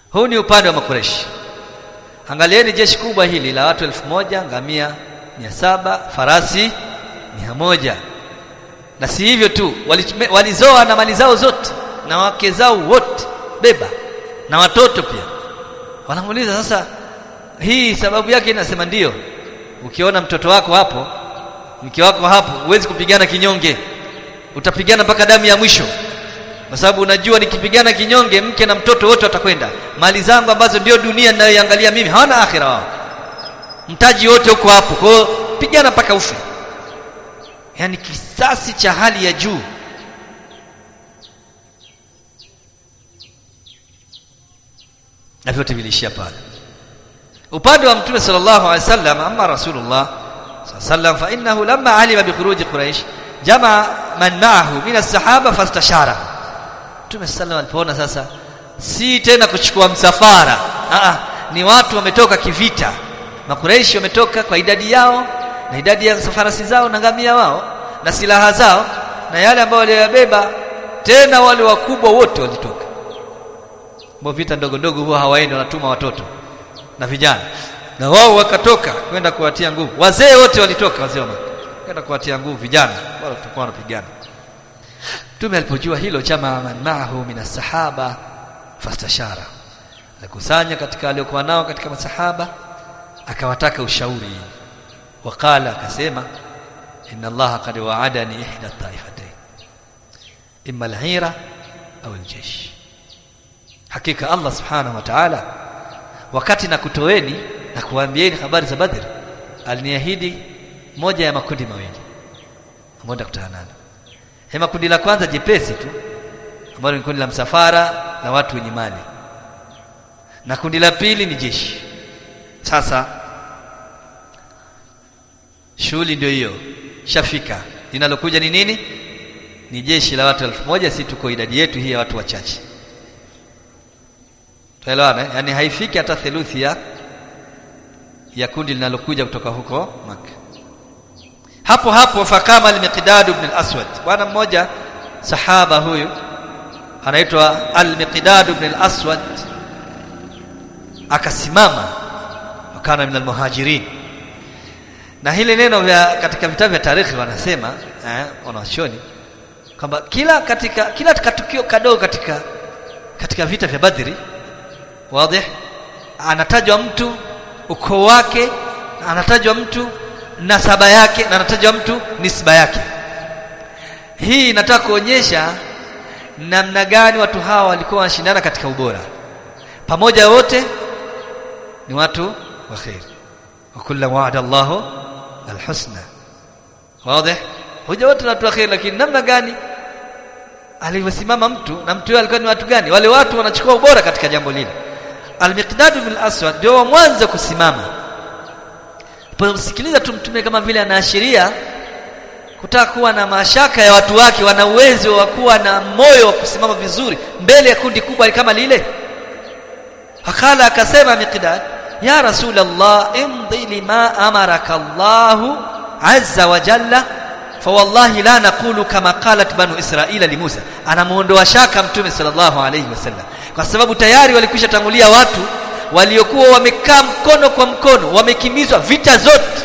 huu ni upande wa makureshi angalieni jeshi kubwa hili la watu elfu moja ngamia mia saba farasi mia moja na si hivyo tu walizoa na mali zao zote na wake zao wote beba na watoto pia wanamuuliza sasa hii sababu yake inasema ndiyo ukiona mtoto wako hapo mke wako hapo huwezi kupigana kinyonge utapigana mpaka damu ya mwisho kwa sababu unajua nikipigana kinyonge mke na mtoto wote watakwenda mali zangu ambazo ndio dunia ninayoiangalia mimi hawana akhira wao mtaji wote uko hapo kwa hiyo pigana mpaka ufe yani kisasi cha hali ya juu na vyote vilishia pale upande wa mtume sallallahu alaihi wasallam amma rasulullah sallam fa innahu lamma alima bi khuruji quraish jamaa man ma'ahu min as-sahaba fastashara mtume sallam alipoona sasa si tena kuchukua msafara Aa, ni watu wametoka kivita makuraishi wametoka kwa idadi yao na idadi ya farasi zao na ngamia wao na silaha zao na yale ambayo waliyabeba tena wale wakubwa wote walitoka mbona vita ndogo ndogo huwa hawaendi wanatuma watoto na vijana na wao wakatoka kwenda kuwatia nguvu wazee wote walitoka wazee wa kwenda kuwatia nguvu vijana wala tutakuwa wanapigana Mtume alipojua hilo chama man maahu min sahaba fastashara alikusanya katika aliokuwa nao katika masahaba akawataka ushauri wakala akasema inna allaha qad wa'adani ihda taifatayn imma al-hira au al-jaysh hakika Allah subhanahu wa ta'ala wakati na kutoeni na kuambieni habari za Badr aliniahidi moja ya makundi mawili ambayo nitakutana nalo hema kundi la kwanza jepesi tu ambalo ni kundi la msafara na watu wenye mali na kundi la pili ni jeshi sasa shughuli ndio hiyo shafika linalokuja ni nini ni jeshi la watu elfu moja si tuko idadi yetu hii ya watu wachache tuelewana yani haifiki hata theluthi ya ya kundi linalokuja kutoka huko Makka hapo hapo fakama al-Miqdad ibn al-Aswad bwana mmoja sahaba huyu anaitwa al-Miqdad ibn al-Aswad akasimama wakana min al-muhajirin na hili neno vya katika vitabu vya tarikhi wanasema eh, wanawashoni kwamba kila katika kila tukio kadogo katika katika vita vya Badri wazi anatajwa mtu ukoo wake anatajwa mtu nasaba yake na anatajwa mtu nisba yake hii inataka kuonyesha namna gani watu hawa walikuwa wanashindana katika ubora pamoja wote ni watu wa khair wa kullu wa'ada Allahu alhusna wazi hoja wote ni watu wa khair lakini namna gani alivyosimama mtu na mtu yule alikuwa ni watu gani wale watu wanachukua ubora katika jambo lile Al-Miqdad bin al-Aswad ndio wa mwanzo kusimama. Pomsikiliza tu mtume kama vile anaashiria kutaka kuwa na mashaka ya watu wake wana uwezo wa kuwa na moyo wa kusimama vizuri mbele ya kundi kubwa kama lile. Akala akasema Miqdad, ya Rasulullah imdi lima amaraka Allahu azza wa jalla fawallahi la naqulu kama qalat banu israila li Musa anamuondoa shaka mtume sallallahu alayhi wasallam kwa sababu tayari walikwisha tangulia watu waliokuwa wamekaa mkono kwa mkono wamekimbizwa vita zote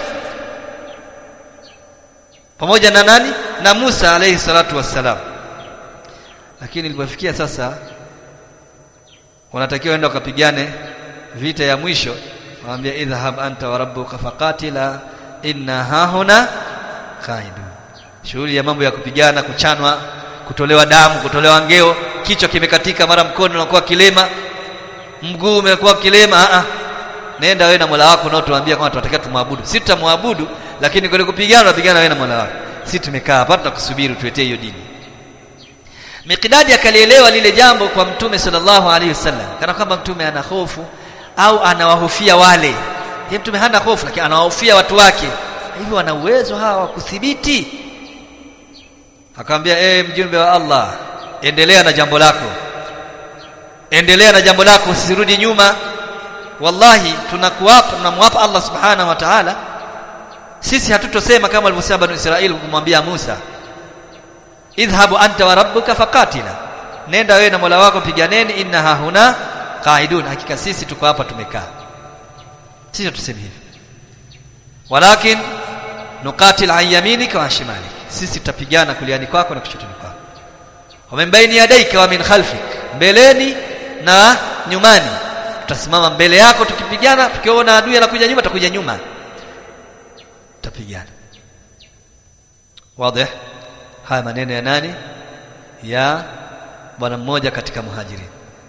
pamoja na nani na Musa alayhi salatu wassalam lakini ilipofikia sasa wanatakiwa enda wakapigane vita ya mwisho waambia idhhab anta wa rabbuka faqatila inna hahuna qaidun shughuli ya mambo ya kupigana kuchanwa kutolewa damu kutolewa ngeo kichwa kimekatika mara mkono unakuwa kilema mguu umekuwa kilema a nenda wewe na Mola wako nao tuambia kama tunatakiwa tumwabudu si tutamwabudu lakini kule kupigana tunapigana wewe na Mola wako si tumekaa hapa tutakusubiri tuetee hiyo dini Miqdadi akalielewa lile jambo kwa Mtume sallallahu alaihi wasallam kana kwamba Mtume ana hofu au anawahofia wale yeye Mtume hana hofu lakini anawahofia watu wake hivi wana uwezo hawa wa kudhibiti akamwambia eh mjumbe wa Allah endelea na jambo lako endelea na jambo lako usirudi nyuma wallahi tunakuapa tunamwapa Allah subhanahu wa ta'ala sisi hatutosema kama alivyosema banu Israeli kumwambia Musa idhhabu anta wa rabbuka faqatila nenda wewe na Mola wako piganeni inna hahuna qaidun hakika sisi tuko hapa tumekaa sisi tuseme hivi walakin nuqatil an yaminika wa shimalik sisi tutapigana kuliani kwako na kushotoni kwako wa min baini yadaika wa min khalfik mbeleni na nyumani tutasimama mbele yako tukipigana tukiona adui anakuja nyuma tutakuja nyuma tutapigana wazi haya maneno ya nani ya bwana mmoja katika muhajirin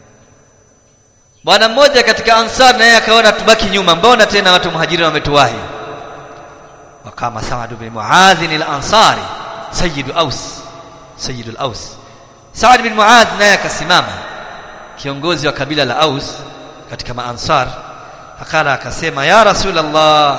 bwana mmoja katika ansar naye akaona tubaki nyuma mbona tena watu muhajirin wametuwahi wakama Saad bin Muadh al-Ansari sayyidu Aus sayyidu al-Aus Saad bin Muadh naye akasimama kiongozi wa kabila la Aus katika maansar akala akasema ya rasulullah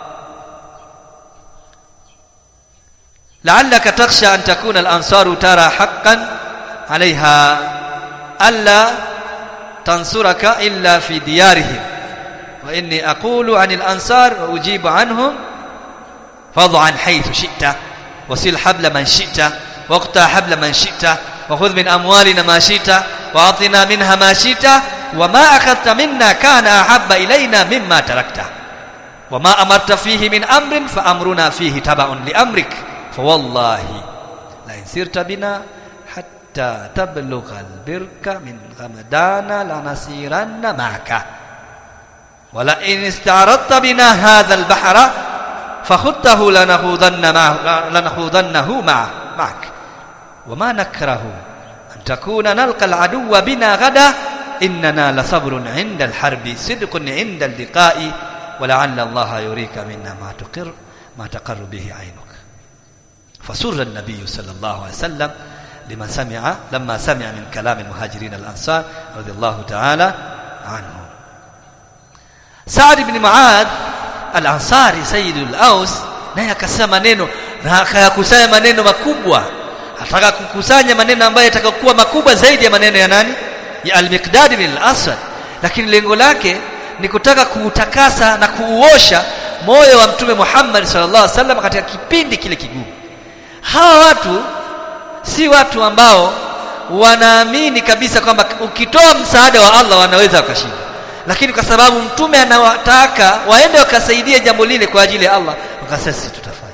la'allaka takhsha an takuna al-ansaru tara haqqan 'alayha alla tansuraka illa fi diyarihim wa inni aqulu 'anil ansar wa ujibu 'anhum فاضعا حيث شئت وسل حبل من شئت واقطع حبل من شئت وخذ من أموالنا ما شئت وأعطنا منها ما شئت وما أخذت منا كان أحب إلينا مما تركته وما أمرت فيه من أمر فأمرنا فيه تبع لأمرك فوالله لئن سرت بنا حتى تبلغ البرك من غمدان لنسيرن معك ولئن استعرضت بنا هذا البحر فخذته لنخوضن معه لنخوضنه معه معك وما نكره أن تكون نلقى العدو بنا غدا إننا لصبر عند الحرب صدق عند اللقاء ولعل الله يريك منا ما تقر ما تقر به عينك فسر النبي صلى الله عليه وسلم لمن سمع لما سمع من كلام المهاجرين الأنصار رضي الله تعالى عنهم سعد بن معاذ al-Ansari Sayyidul Aus naye akasema maneno na akayakusanya maneno makubwa ataka kukusanya maneno ambayo yatakayokuwa makubwa zaidi ya maneno ya nani ya al-Miqdad bin al-Aswad lakini lengo lake ni kutaka kuutakasa na kuuosha moyo wa mtume Muhammad sallallahu alaihi wasallam katika kipindi kile kigumu hawa watu si watu ambao wanaamini kabisa kwamba ukitoa msaada wa Allah wanaweza wakashinda lakini kwa sababu mtume anawataka waende wakasaidie jambo lile kwa ajili ya Allah wakasema sisi tutafanya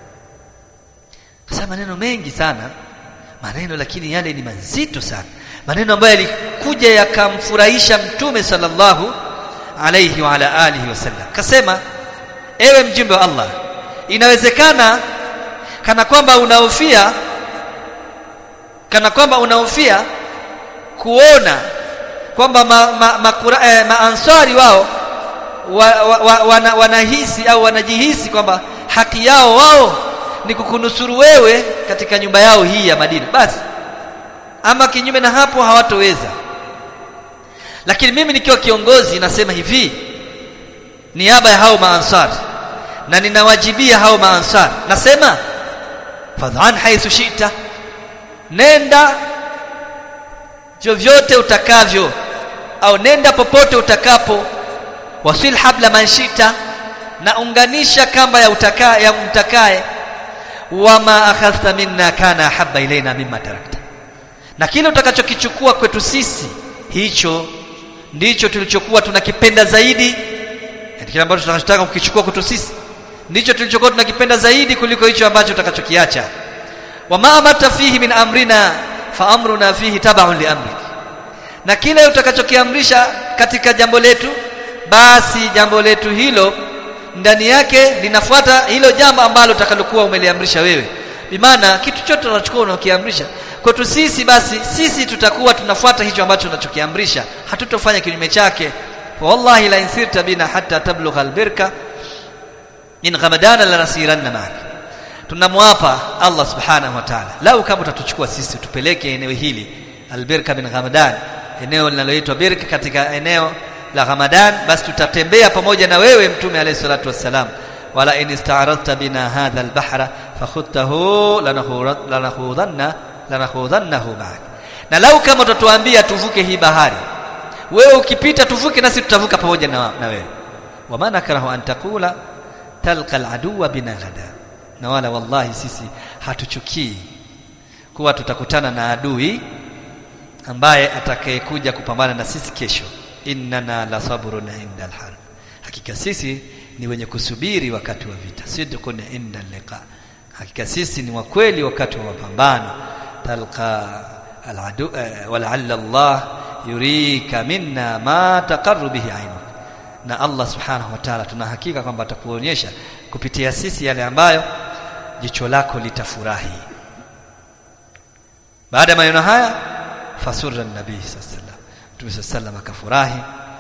kasa maneno mengi sana maneno lakini yale ni mazito sana maneno ambayo yalikuja yakamfurahisha mtume sallallahu alayhi wa ala alihi wasallam kasema ewe mjumbe wa Allah inawezekana kana kwamba unahofia kana kwamba unahofia kuona kwamba maansari ma, ma, eh, ma wao wa, wa, wa, wana, wanahisi au wanajihisi kwamba haki yao wao ni kukunusuru wewe katika nyumba yao hii ya Madina basi ama kinyume na hapo hawatoweza lakini mimi nikiwa kiongozi nasema hivi niaba ya hao maansari na ninawajibia hao maansari nasema fadhan haithu shita nenda vyovyote utakavyo au nenda popote utakapo wasil habla manshita na unganisha kamba ya utaka ya mtakaye wama akhadhta minna kana habba ilaina mimma tarakta na kile utakachokichukua kwetu sisi hicho ndicho tulichokuwa tunakipenda zaidi yani kile ambacho tunachotaka kukichukua kwetu sisi ndicho tulichokuwa tunakipenda zaidi kuliko hicho ambacho utakachokiacha wama amarta fihi min amrina fa amruna fihi tab'un li amrik na kile utakachokiamrisha katika jambo letu basi jambo letu hilo ndani yake linafuata hilo jambo ambalo utakalokuwa umeliamrisha wewe bimaana kitu chote unachokuwa unakiamrisha kwetu sisi basi sisi tutakuwa tunafuata hicho ambacho unachokiamrisha hatutofanya kinyume chake wallahi la insirta bina hatta tablugha albirka in ghamadana lanasiranna ma'ak tunamwapa Allah subhanahu wa ta'ala lau kama utatuchukua sisi tupeleke eneo hili albirka bin Ramadan eneo linaloitwa birka katika eneo la Ramadan basi tutatembea pamoja na wewe mtume alayhi salatu wassalam wala in ista'radta bina hadha albahra fakhudtahu lanakhudanna lanakhudannahu ma'ak na lau kama utatuambia tuvuke hii bahari wewe ukipita tuvuke nasi tutavuka pamoja na, na wewe wama nakrahu an taqula talqa aladuwa bina ghada na wala wallahi sisi hatuchukii kuwa tutakutana na adui ambaye atakayekuja kupambana na sisi kesho innana la sabrun inda alharb hakika sisi ni wenye kusubiri wakati wa vita sidqun inda liqa hakika sisi ni wakweli wakati wa mapambano talqa aladu wala'alla Allah yurika minna ma taqarru bihi ainuk na Allah subhanahu wa ta'ala tuna hakika kwamba atakuonyesha kupitia sisi yale ambayo jicho lako litafurahi baada ya maneno haya fasurra nabii sallallahu alaihi wasallam Mtume sallallahu akafurahi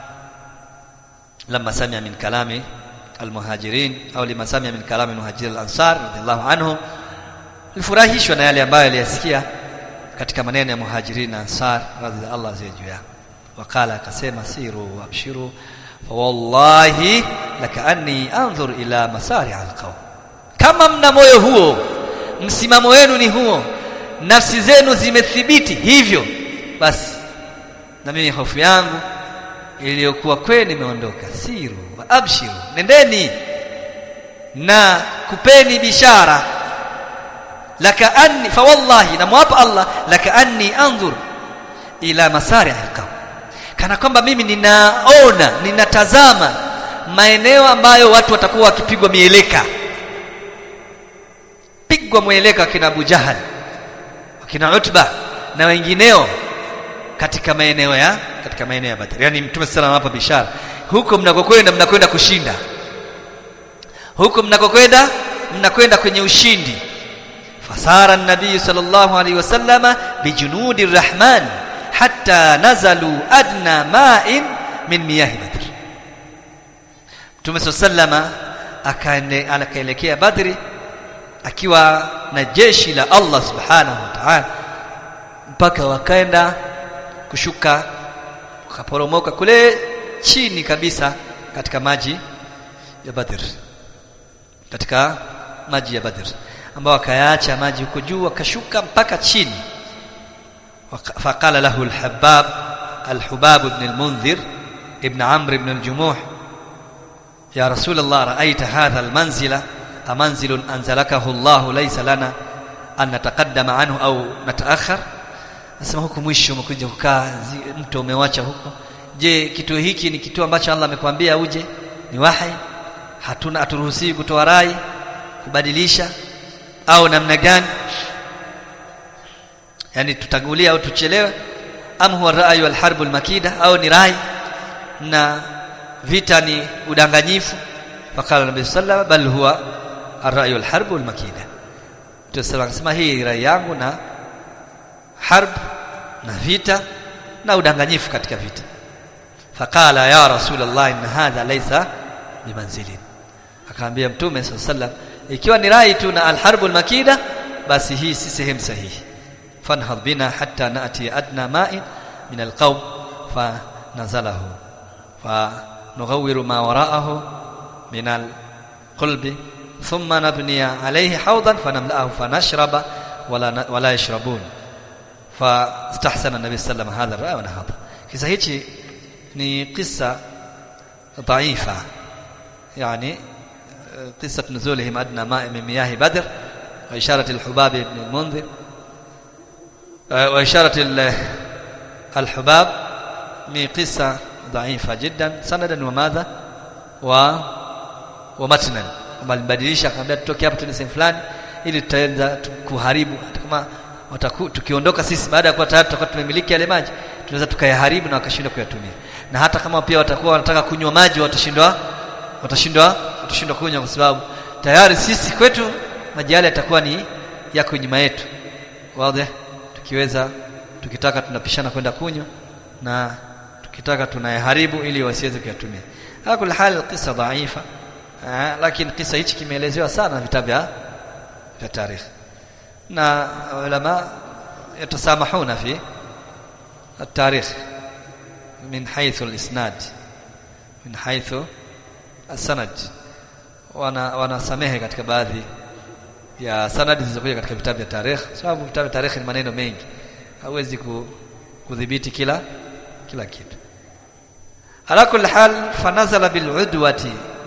lama samia min kalami almuhajirin au lima samia min kalami almuhajir alansar radhiallahu anhum alifurahishwa na yale ambayo aliyasikia katika maneno ya muhajirin na ansar radhiallahu Allah juu yao wakala akasema siru wabshiru fawallahi lakaanni anzur ila masari alqaum kama mna moyo huo msimamo wenu ni huo nafsi zenu zimethibiti hivyo basi na mimi hofu yangu iliyokuwa kwenu imeondoka siru wa abshiru nendeni na kupeni bishara laka anni fa wallahi namwapa Allah laka anni anzur ila masari alqaum kana kwamba mimi ninaona ninatazama maeneo ambayo watu watakuwa wakipigwa mieleka pigwa mieleka kina Abu Jahal wakina Utba na wengineo katika maeneo ya katika maeneo ya Badr yani mtume sallallahu hapa bishara huko mnakokwenda mnakwenda kushinda huko mnakokwenda mnakwenda kwenye ushindi fasara nabii sallallahu alaihi wasallama bijunudi rahman hatta nazalu adna ma'in min miyahi badr mtume sallallahu akaende akaelekea badri akiwa na jeshi la Allah subhanahu wa ta'ala mpaka wakaenda kushuka wakaporomoka kule chini kabisa katika maji ya Badr katika maji ya Badr ambao akayaacha maji huko juu akashuka mpaka chini faqala lahu al-Habbab al-Hubab ibn al-Munzir ibn Amr ibn al-Jumuh ya Rasul Allah ra'aita hadha al-manzila amanzilun anzalakahu Allah laysa lana an nataqaddama anhu au nataakhar Nasema huku mwisho umekuja kukaa mto umewacha huko. Je, kituo hiki ni kituo ambacho Allah amekwambia uje? Ni wahi? Hatuna aturuhusiwi kutoa rai, kubadilisha au namna gani? Yaani tutangulia au tuchelewe? Am huwa ra'yu al-harbu al-makida au ni rai na vita ni udanganyifu? Fakala Nabii sallallahu bal huwa ar-ra'yu al-harbu al-makida. Tutasema akasema hii rai yangu na harb na vita na udanganyifu katika vita faqala ya rasulullah inna hadha laysa bimanzilin akaambia mtume sallam ikiwa ni rai tu na alharbu almakida basi hii si sehemu sahihi fanhad bina hatta naati adna ma'in min alqawm fa nazalahu fa nughawiru ma wara'ahu min alqulbi thumma nabniya alayhi hawdan fanamla'ahu fanashraba wala wala yashrabun فاستحسن النبي صلى الله عليه وسلم هذا الرأي ونهض kisa hichi ni kisa dhaifa yani قصة نزولهم أدنى ماء من مياه بدر وإشارة الحباب بن المنذر وإشارة الحباب ni قصة ضعيفة جدا سندا وماذا و ومتنا walibadilisha akamwambia tutoke hapa tuende sehemu fulani ili tutaanza kuharibu kama wataku, tukiondoka sisi baada ya kuwa tayari tutakuwa tumemiliki yale maji tunaweza tukayaharibu na wakashindwa kuyatumia na hata kama pia watakuwa wanataka kunywa maji watashindwa watashindwa watashindwa kunywa kwa sababu tayari sisi kwetu maji yale yatakuwa ni yako nyuma yetu wazi tukiweza tukitaka tunapishana kwenda kunywa na tukitaka tunayaharibu ili wasiweze kuyatumia hakul hal qissa dhaifa lakini kisa hichi kimeelezewa sana vitabu vya vya tarikhi na ulama yatasamahuna fi التاريخ من حيث الاسناد من حيث السند wana wanasamehe katika baadhi ya sanadi zilizokuja katika vitabu vya tarikh sababu vitabu vya tarikh ni maneno mengi hauwezi kudhibiti kila kila kitu ala kulli hal fanazala bil udwati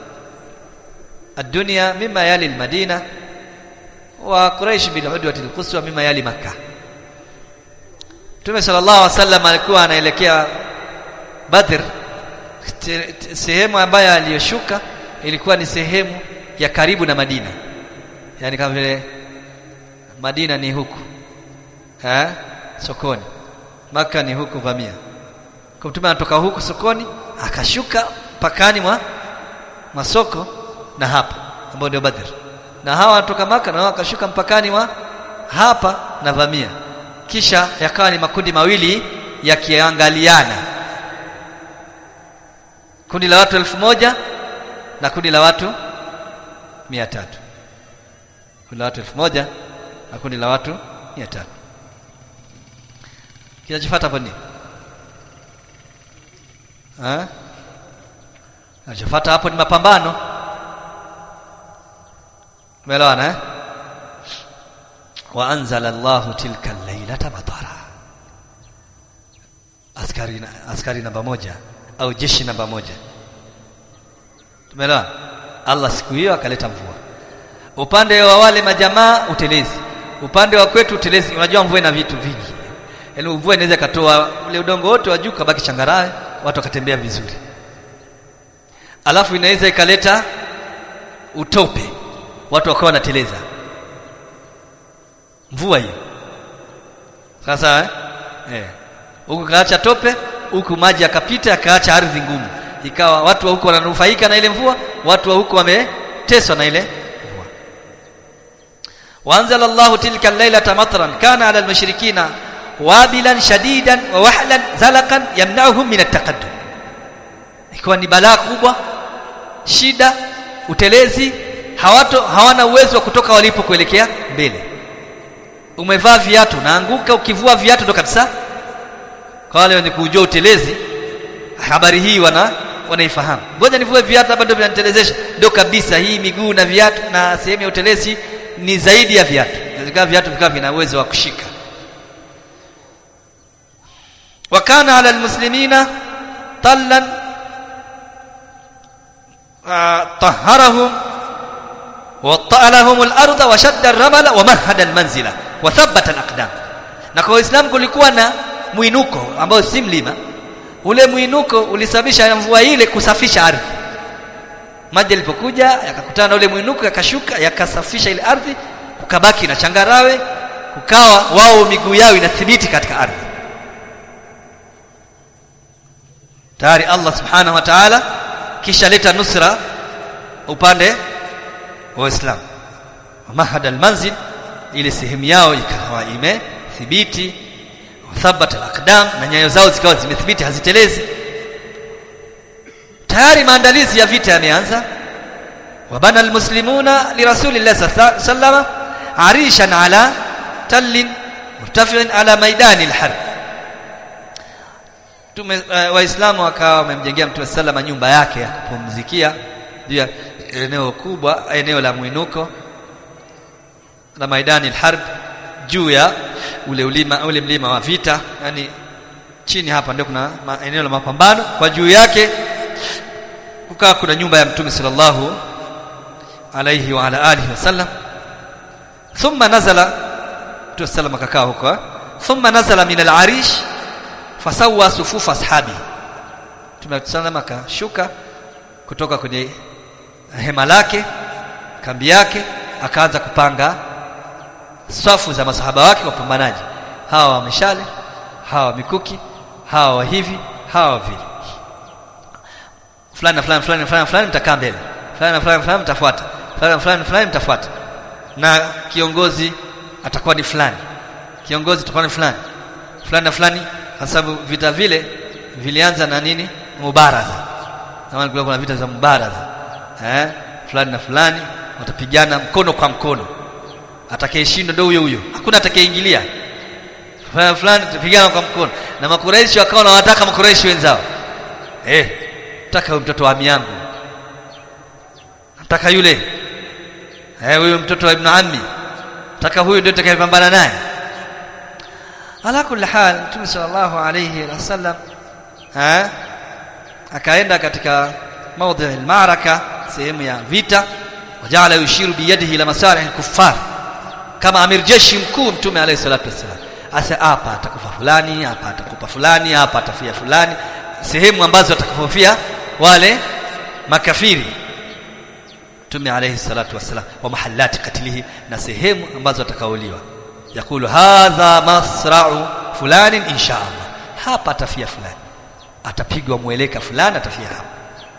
الدنيا مما يلي المدينه وقريش بالعدوة القصوى مما يلي مكة Mtume sallallahu alaihi wasallam alikuwa anaelekea Badr sehemu ambayo aliyoshuka ilikuwa ni sehemu ya karibu na Madina yani kama vile Madina ni huku eh sokoni Maka ni huku vamia kwa mtume anatoka huku sokoni akashuka pakani mwa masoko na hapa ambao ndio Badr na hawa wanatoka Maka na wao wakashuka mpakani wa hapa na vamia kisha yakawa ni makundi mawili yakiangaliana kundi la watu elfu moja na kundi la watu mia tatu kundi la watu elfu moja na kundi la watu mia tatu kinachofuata hapo nini kinachofuata hapo ni mapambano umeelewana eh wa anzala Allahu tilka al-lailata matara askari askari namba moja au jeshi namba moja tumeelewa Allah siku hiyo akaleta mvua upande wa wale majamaa utelezi upande wa kwetu utelezi unajua mvua ina vitu vingi yaani mvua inaweza katoa ule udongo wote wa juu kabaki changarawe watu wakatembea vizuri alafu inaweza ikaleta utope watu wakawa wanateleza mvua hiyo sasa eh eh huku kaacha tope huku maji yakapita yakaacha ardhi ngumu ikawa watu wa huko wananufaika na ile mvua watu wa huko wameteswa na ile mvua waanzala Allah tilka al-lailata matran kana ala al-mushrikina wabilan shadidan wa wahlan zalaqan yamna'uhum min at-taqaddum ikiwa ni balaa kubwa shida utelezi hawato hawana uwezo wa kutoka walipo kuelekea mbele umevaa viatu naanguka ukivua viatu ndo kabisa kwa wale wenye kujua utelezi habari hii wana wanaifahamu ngoja nivue viatu hapa ndio vinanitelezesha ndio kabisa hii miguu na viatu na sehemu ya utelezi ni zaidi ya viatu inawezekana viatu vikawa vina uwezo wa kushika wakana ala almuslimina tallan طهرهم وطأ لهم الأرض وشد الرمل ومهد المنزلة وثبت الأقدام na kwa Uislamu kulikuwa na mwinuko ambao si mlima ule mwinuko ulisababisha mvua ile kusafisha ardhi maji yalipokuja yakakutana na ule mwinuko yakashuka yakasafisha ile ardhi kukabaki na changarawe kukawa wao miguu yao inathibiti katika ardhi tayari Allah subhanahu wa ta'ala kisha leta nusra upande wa Uislamu mahad almanzil ile sehemu yao ikawa imethibiti thabat alaqdam na nyayo zao zikawa zimethibiti hazitelezi tayari maandalizi ya vita yameanza wabana almuslimuna lirasulillah sallallahu arishan ala tallin murtafi'in ala maidani alharb tume uh, waislamu wakawa wamemjengea mtume sallama nyumba yake ya kupumzikia juu ya eneo kubwa eneo la mwinuko la maidani alharb juu ya ule ulima ule mlima wa vita yani chini hapa ndio kuna ma, eneo la mapambano kwa juu yake kukaa kuna nyumba ya mtume sallallahu alayhi wa ala alihi wasallam thumma nazala mtume sallam akakaa huko thumma nazala min al-arish fasawa sufufa ashabi mtume sallam akashuka kutoka kwenye hema lake kambi yake akaanza kupanga safu za masahaba wake wapambanaji hawa wa mishale hawa wa mikuki hawa wa hivi hawa wa vile fulani na fulani fulani fulani fulani mtakaa mbele fulani na fulani fulani mtafuata fulani na fulani fulani mtafuata na kiongozi atakuwa ni fulani kiongozi atakuwa ni fulani fulani na fulani kwa sababu vita vile vilianza na nini mubaraza kama kulikuwa kuna vita za mubaraza eh fulani na fulani watapigana mkono kwa mkono atakayeshindwa ndio huyo huyo hakuna atakayeingilia fulani fulani tupigana kwa mkono na makuraishi wakawa wanawataka makuraishi wenzao eh nataka huyo mtoto wa ami yangu nataka yule eh huyo mtoto wa ibn ammi nataka huyo ndio atakayepambana naye ala kulli hal mtume sallallahu alayhi wasallam eh akaenda katika maudhi al-ma'raka sehemu ya vita wajala yushiru biyadihi ila masalih al-kuffar kama amir jeshi mkuu mtume alayhi salatu wasallam asa hapa atakufa fulani hapa atakupa fulani hapa atafia fulani sehemu ambazo atakufia wale makafiri Mtume alayhi salatu wassalam wa mahallati katilihi na sehemu ambazo atakauliwa yakulu hadha masra'u fulani insha Allah hapa atafia fulani atapigwa mweleka fulani atafia hapa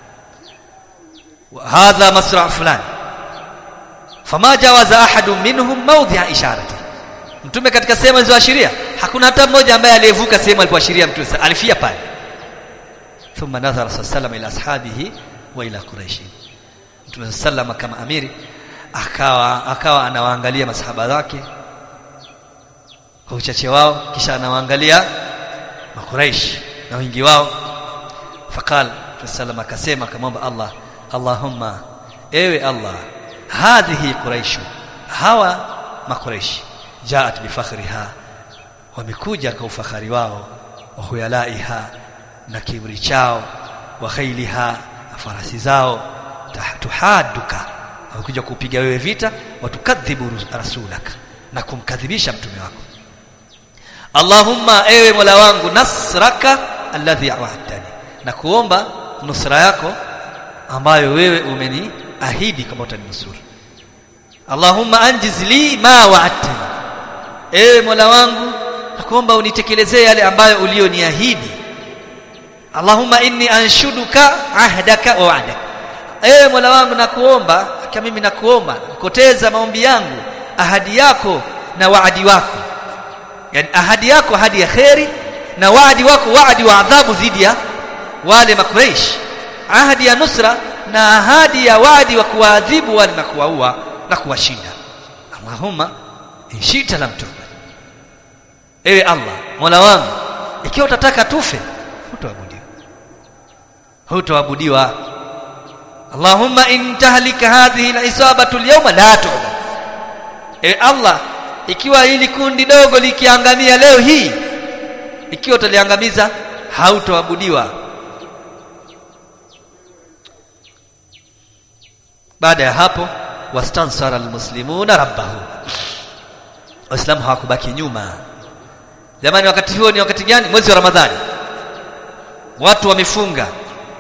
wa hadha masra'u fulani fama jawaza ahadun minhum mawdhi'a isharati mtume katika sehemu zilizoashiria hakuna hata mmoja ambaye aliyevuka sehemu alipoashiria mtume alifia pale thumma nadhara sallallahu ila ashabihi wa ila quraish mtume sallallahu kama amiri akawa akawa anawaangalia masahaba zake kwa uchache wao kisha anawaangalia makuraish na wingi wao faqal sallallahu akasema akamwomba Allah Allahumma ewe Allah hadhihi quraish hawa makuraish jaat bifakhriha wamekuja kwa ufahari wao wa huyalaiha na kibri chao wa khailiha na farasi zao tuhaduka wamekuja kupiga wewe vita watukadhibu rasulaka na kumkadhibisha mtume wako Allahumma ewe Mola wangu nasraka alladhi wa'adtani na kuomba nusra yako ambayo wewe umeniahidi kama utaninusuru Allahumma anjiz li ma wa'adtani ewe Mola wangu nakuomba unitekelezee yale ambayo ulioniahidi Allahumma inni anshuduka ahdaka wa wa'daka ewe Mola wangu nakuomba kama mimi nakuomba koteza maombi yangu ahadi yako na waadi wako yani ahadi yako ahadi ya kheri na waadi wako waadi wa adhabu dhidi ya wale makureish ahadi ya nusra na ahadi ya waadi wa kuwaadhibu wale na kuwaua na kuwashinda Allahumma inshita lam tuqbal ewe Allah Mola wangu ikiwa utataka tufe hutoabudiwa hutoabudiwa Allahumma in tahlika hadhihi al-isabatu al-yawma la tu'bad ewe Allah ikiwa hili kundi dogo likiangamia leo hii ikiwa utaliangamiza hautoabudiwa baada ya hapo wastansara almuslimuna rabbahu waislamu hawakubaki nyuma jamani wakati huo ni wakati gani mwezi wa ramadhani watu wamefunga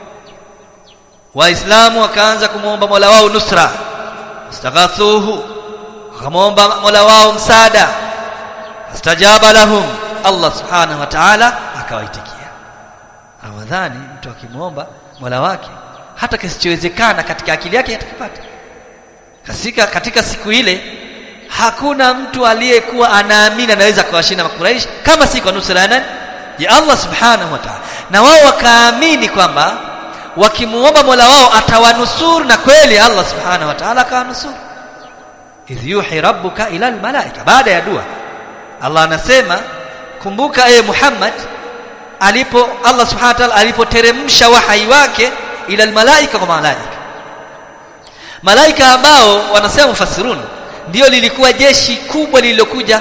waislamu wakaanza kumwomba mola wao nusra istaghathuhu wakamwomba mola wao msaada astajaba lahum allah subhanahu wa ta'ala akawaitikia ramadhani mtu akimwomba mola wake hata kisichowezekana katika akili yake atakipata katika, katika siku ile hakuna mtu aliyekuwa anaamini anaweza kuwashinda makuraish kama si kwa nusra ya nani ya Allah subhanahu wa ta'ala na wao wakaamini kwamba wakimuomba Mola wao atawanusuru na kweli Allah subhanahu wa ta'ala akawanusuru idh yuhi rabbuka ila almalaika baada ya dua Allah anasema kumbuka ee Muhammad alipo Allah subhanahu wa ta'ala alipoteremsha wahai wake ila almalaika kwa malaika malaika ambao wanasema mufassirun ndio lilikuwa jeshi kubwa lililokuja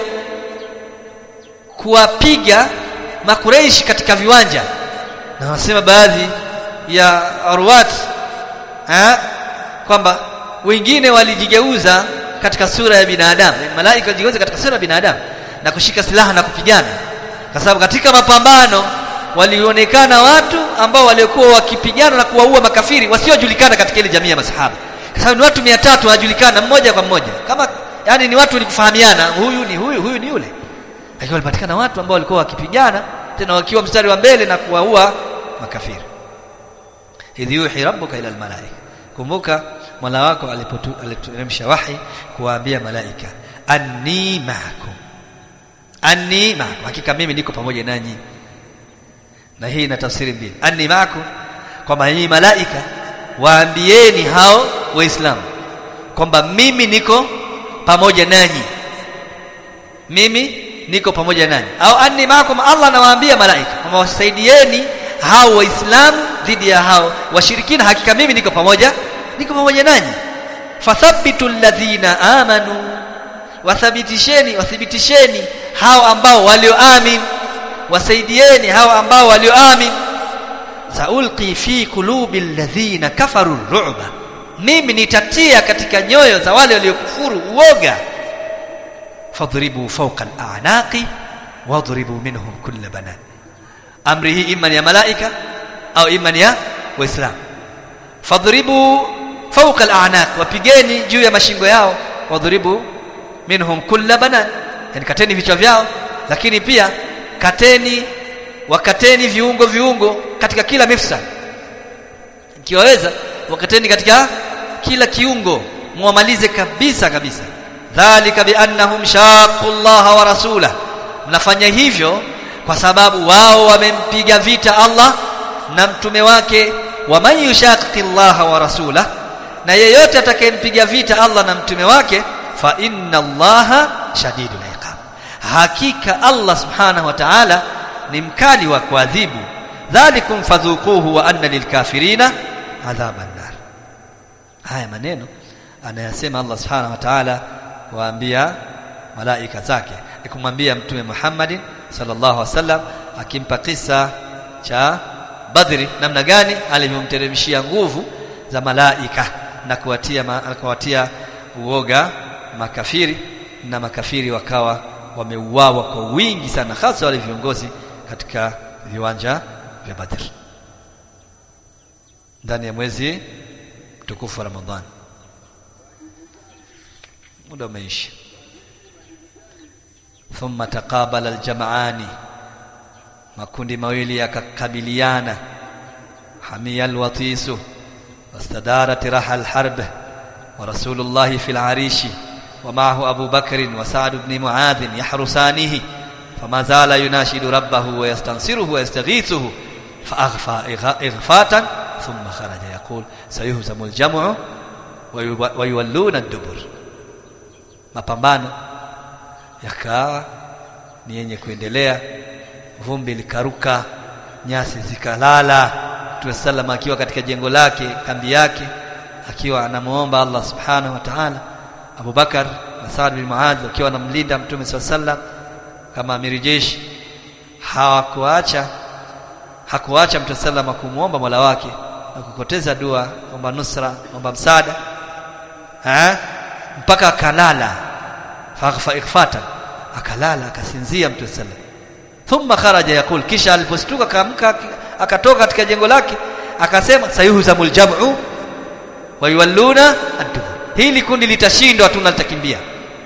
kuwapiga makureishi katika viwanja na wanasema baadhi ya arwat ha kwamba wengine walijigeuza katika sura ya binadamu malaika walijigeuza katika sura ya binadamu na kushika silaha na kupigana kwa sababu katika mapambano walionekana watu ambao waliokuwa wakipigana na kuwaua makafiri wasiojulikana katika ile jamii ya masahaba kwa sababu ni watu 300 wanajulikana mmoja kwa mmoja kama yani ni watu walikufahamiana huyu ni huyu huyu ni yule lakini walipatikana watu ambao walikuwa wakipigana tena wakiwa mstari wa mbele na kuwaua makafiri idh yuhi rabbuka ila almalaika kumbuka mola wako alipoteremsha wahi kuwaambia malaika anni ma'akum anni ma'akum hakika mimi niko pamoja nanyi na hii ina tafsiri mbili anni ma'akum kwamba nyinyi malaika waambieni hao waislamu kwamba mimi niko pamoja nanyi mimi niko pamoja nanyi au anni maakum Allah anawaambia malaika kwamba wasaidieni hao waislamu dhidi ya hao washirikina hakika mimi niko pamoja niko pamoja nanyi fathabitu alladhina amanu wathibitisheni wathibitisheni hao ambao walioamin wasaidieni hao ambao walioamin saulqi fi qulubi alladhina kafaru ru'ba mimi nitatia katika nyoyo za wale waliokufuru uoga fadhribu fawqa al'anaqi wadribu minhum kulla banan amri hii imma ya malaika au imma ya waislamu fadribu fawqa al-a'naq wapigeni juu ya mashingo yao wadribu minhum kulla banan yani kateni vichwa vyao lakini pia kateni wakateni viungo viungo katika kila mifsa ikiwaweza wakateni katika kila kiungo muamalize kabisa kabisa dhalika biannahum shaqu Allah wa rasulah mnafanya hivyo kwa sababu wao wamempiga vita Allah na mtume wake wa man yushaqi Allah wa rasulah na yeyote atakayempiga vita Allah na mtume wake fa inna Allah shadidul iqab hakika Allah subhanahu wa ta'ala ni mkali wa kuadhibu dhalikum fadhuquhu wa anna lilkafirina adhaban nar haya maneno anayasema Allah subhanahu wa ta'ala kuambia malaika zake kumwambia mtume Muhammadin sallallahu alaihi wasallam akimpa kisa cha Badri namna gani alivyomteremshia nguvu za malaika na kuwatia kuwatia uoga makafiri na makafiri wakawa wameuawa kwa wingi sana hasa wale viongozi katika viwanja vya Badr ndani ya mwezi mtukufu wa Ramadhani muda umeisha thumma taqabala aljam'ani makundi mawili yakakabiliana hamia alwatisu wastadarat raha alharb wa rasulullah fi alarishi ومعه أبو بكر وسعد بن معاذ يحرسانه فما زال يناشد ربه ويستنصره ويستغيثه فأغفى إغفاتا ثم خرج يقول سيهزم الجمع ويولون الدبر mapambano yakawa ni yenye kuendelea vumbi likaruka nyasi zikalala Mtume sallam akiwa katika jengo lake kambi yake akiwa anamuomba Allah subhanahu wa ta'ala Abu Bakar na Saad bin Muadh wakiwa wanamlinda Mtume sallam kama amiri jeshi hawakuacha hakuacha Mtume sallam kumuomba Mola wake na kukoteza dua kwamba nusra kwamba msaada ha? mpaka akalala faghfa ikhfatan akalala akasinzia Mtume sallam thumma kharaja yakul kisha alipostuka kaamka akatoka katika jengo lake akasema sayuhzamul jam'u wa yuwalluna ad-dubur hili kundi litashindwa tu litakimbia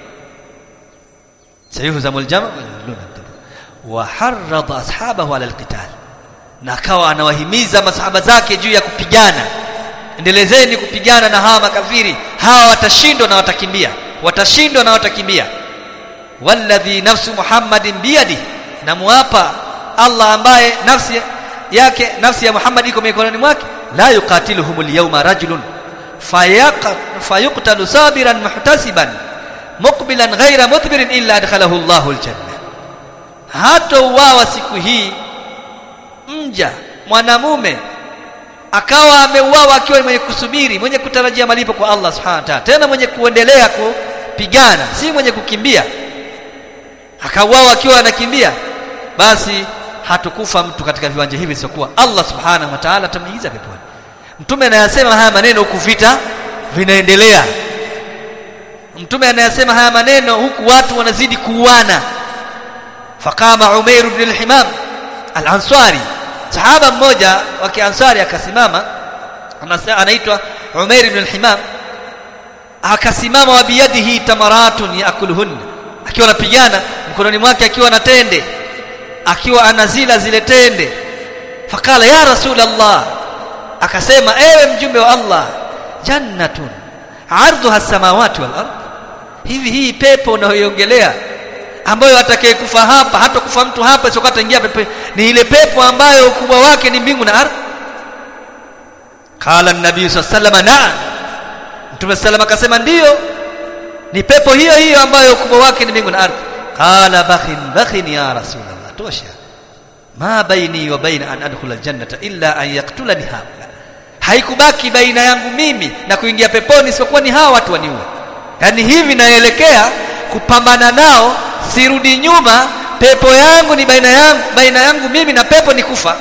sayuhzamul jam'u wa yuwalluna ad-dubur wa harrada ashabahu ala al-qital na akawa anawahimiza masahaba zake juu ya kupigana endelezeni kupigana na hawa makafiri hawa watashindwa na watakimbia watashindwa na watakimbia walladhi nafsu muhammadin biyadi na muapa Allah ambaye nafsi yake nafsi ya Muhammad iko mikononi mwake la yuqatiluhumul yawma rajulun fayuqtalu sabiran muhtasiban muqbilan ghayra mudbirin illa adkhalahu Allahu aljanna hata uwawa siku hii mja mwanamume akawa ameuawa akiwa mwenye kusubiri mwenye kutarajia malipo kwa Allah subhanahu wa ta'ala tena mwenye kuendelea kupigana si mwenye kukimbia akauawa akiwa anakimbia basi hatukufa mtu katika viwanja hivi isipokuwa Allah subhanahu wa ta'ala atamuingiza peponi mtume anayasema haya maneno huku vita vinaendelea mtume anayasema haya maneno huku watu wanazidi kuuana faqama Umair ibn al-Himam al-Ansari sahaba mmoja wa kiansari akasimama anaitwa Umair ibn al-Himam akasimama wa biyadihi tamaratun yaakuluhunna akiwa anapigana mkononi mwake akiwa na tende akiwa anazila zile tende fakala ya rasulullah akasema ewe mjumbe wa Allah jannatun arduha samawati wal ard hivi hii pepo unayoiongelea ambayo atakayekufa hapa hata kufa mtu hapa sio ataingia pepo ni ile pepo ambayo ukubwa wake ni mbingu na ardhi qala an-nabii sallallahu na'am mtume sallallahu akasema ndiyo ni pepo hiyo hiyo ambayo ukubwa wake ni mbingu na ardhi qala bakhin bakhin ya rasulullah tosha ma baini wa baina an adkhula aljannata illa an yaqtulani haula haikubaki baina yangu mimi na kuingia peponi isipokuwa ni hawa watu waniue yani hivi naelekea kupambana nao sirudi nyuma pepo yangu ni baina yangu baina yangu mimi na pepo ni kufa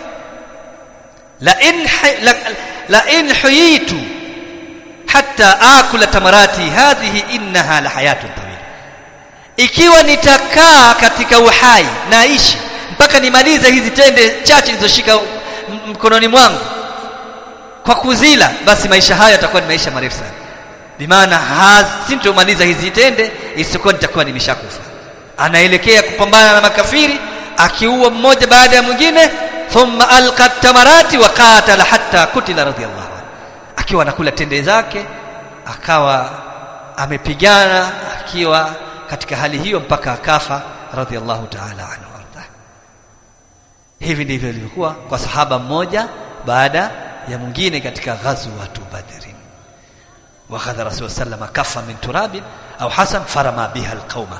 la in la, la in huyitu hatta akula tamarati hadhihi innaha la hayatun tawila ikiwa nitakaa katika uhai naishi mpaka nimalize hizi tende chache nilizoshika mkononi mwangu kwa kuzila basi maisha hayo yatakuwa ni maisha marefu sana bimaana sintomaliza hizi tende isipokuwa nitakuwa nimeshakufa anaelekea kupambana na makafiri akiua mmoja baada ya mwingine thumma alqa tamarati wa qatala hatta kutila radiyallahu anhu akiwa anakula tende zake akawa amepigana akiwa katika hali hiyo mpaka akafa radiyallahu ta'ala anhu arda hivi ndivyo ilivyokuwa kwa sahaba mmoja baada ya mwingine katika ghazwatu badrin wakhadha rasul sallam kafa min turabin au hasan farama biha alqauma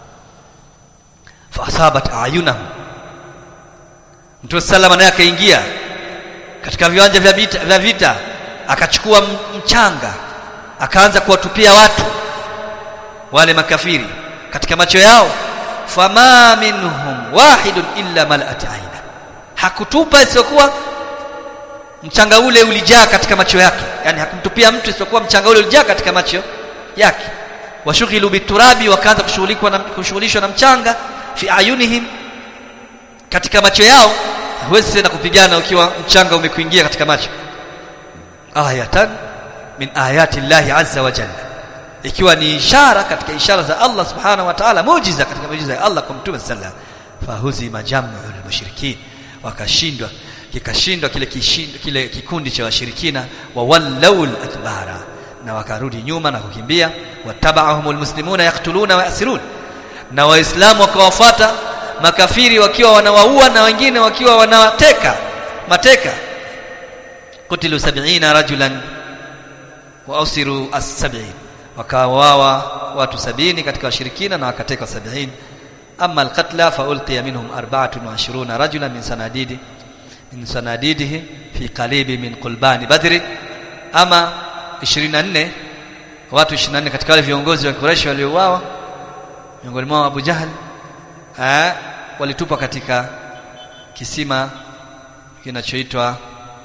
faasabat ayunahum mtume sallam naye akaingia katika viwanja vya vita, vya vita akachukua mchanga akaanza kuwatupia watu wale makafiri katika macho yao fama minhum wahidun illa mala'at aina hakutupa isiyokuwa mchanga ule ulijaa katika macho yake yani hakumtupia mtu isipokuwa mchanga ule ulijaa katika macho yake washughilu biturabi wakaanza kushughulishwa na kushughulishwa na mchanga fi ayunihim katika macho yao huwezi tena kupigana ukiwa mchanga umekuingia katika macho ayatan min ayati llahi azza wa jalla ikiwa ni ishara katika ishara za Allah subhanahu wa ta'ala muujiza katika muujiza ya Allah kwa mtume sallallahu fahuzima jam'ul mushrikin wakashindwa kikashindwa kile kishindo, kile kikundi cha washirikina wa wallawul adbara na wakarudi nyuma na kukimbia watabahumul muslimuna yaktuluna wa yasirun na waislamu wakawafuata makafiri wakiwa wanawaua na wengine wakiwa wanawateka mateka kutilu 70 rajulan wa usiru as-70 wakawawa watu sabini katika washirikina na wakateka sabini amma alqatla fa ulqiya minhum 24 rajulan min sanadidi min sanadidihi fi qalibi min qulbani badri ama 24 watu 24 katika wale viongozi wa Quraysh waliouawa miongoni mwao Abu Jahl eh walitupwa katika kisima kinachoitwa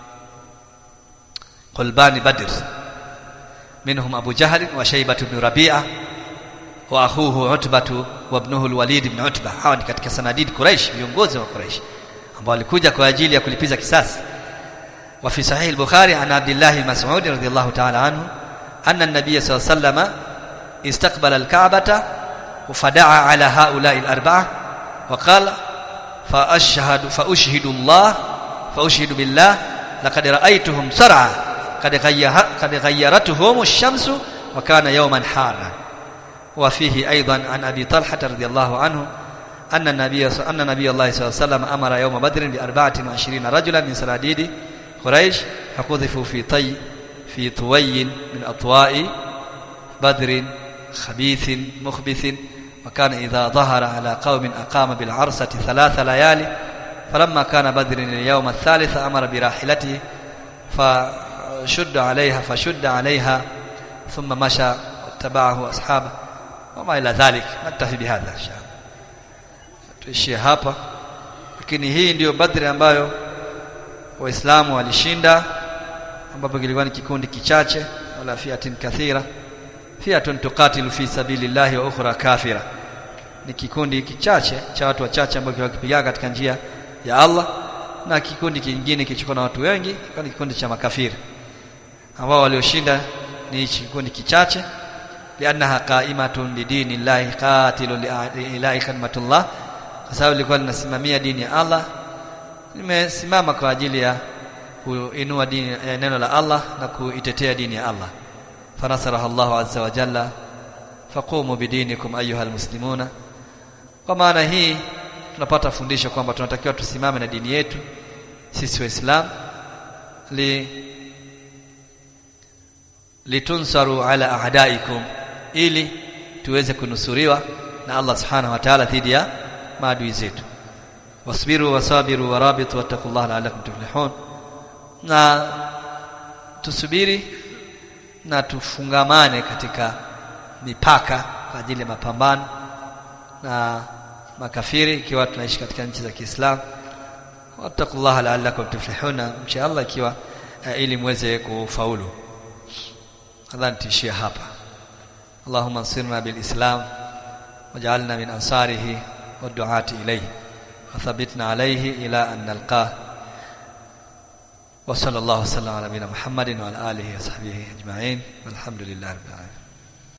Qulbani Badr منهم أبو جهل وشيبة بن ربيعة وأخوه عتبة وابنه الوليد بن عتبة hawa ni katika sanadid Quraysh viongozi wa Quraysh ambao walikuja kwa ajili ya kulipiza kisasi وفي صحيح البخاري عن عبد الله المسعود رضي الله تعالى عنه أن النبي صلى الله عليه وسلم استقبل الكعبة فدعا على هؤلاء الأربعة وقال فأشهد فأشهد الله فأشهد بالله لقد رأيتهم سرعا قد غير قد غيرتهم الشمس وكان يوما حارا وفيه أيضا عن أبي طلحة رضي الله عنه أن النبي أن نبي الله صلى الله عليه وسلم أمر يوم بدر بأربعة وعشرين رجلا من سناديد قريش فقذفوا في طي في طوي من أطواء بدر خبيث مخبث وكان إذا ظهر على قوم أقام بالعرسة ثلاث ليالي فلما كان بدر اليوم الثالث أمر براحلته فشد عليها فشد عليها ثم مشى واتبعه أصحابه وما إلى ذلك نكتفي بهذا إن شاء الله tuishie hapa lakini hii ndiyo badri ambayo waislamu walishinda ambapo kilikuwa ni kikundi kichache wala fiatin kathira fiatun tuqatilu fi sabilillahi wa ukhra kafira ni kikundi kichache cha watu wachache ambao wakipigana katika njia ya Allah na kikundi kingine kilichokuwa na watu wengi kwa ni kikundi cha makafiri ambao walioshinda ni kikundi kichache liannaha qa'imatun lidini llahi qatilun liilahi kalimatullah kwa sababu lilikuwa linasimamia dini ya Allah limesimama kwa ajili ya kuinua dini ya neno la Allah na kuitetea dini ya Allah fanasaraha Allahu azza wa jalla faqumu bidinikum ayuha almuslimuna kwa maana hii tunapata fundisho kwamba tunatakiwa tusimame na dini yetu sisi waislamu li litunsaru ala a'daikum ili tuweze kunusuriwa na Allah subhanahu wa ta'ala dhidi ya maadui zetu wasbiru wasabiru warabitu wattaqullaha la'allakum tuflihun na tusubiri na tufungamane katika mipaka kwa ajili ya mapambano na makafiri ikiwa tunaishi katika nchi za Kiislamu wattaqullaha la'allakum tuflihuna mcha Allah ikiwa uh, ili muweze kufaulu nadhani tuishie hapa اللهم انصرنا بالإسلام واجعلنا من أنصاره والدعاة إليه وثبتنا عليه إلى أن نلقاه وصلى الله وسلم على نبينا محمد وعلى آله وصحبه أجمعين والحمد لله رب العالمين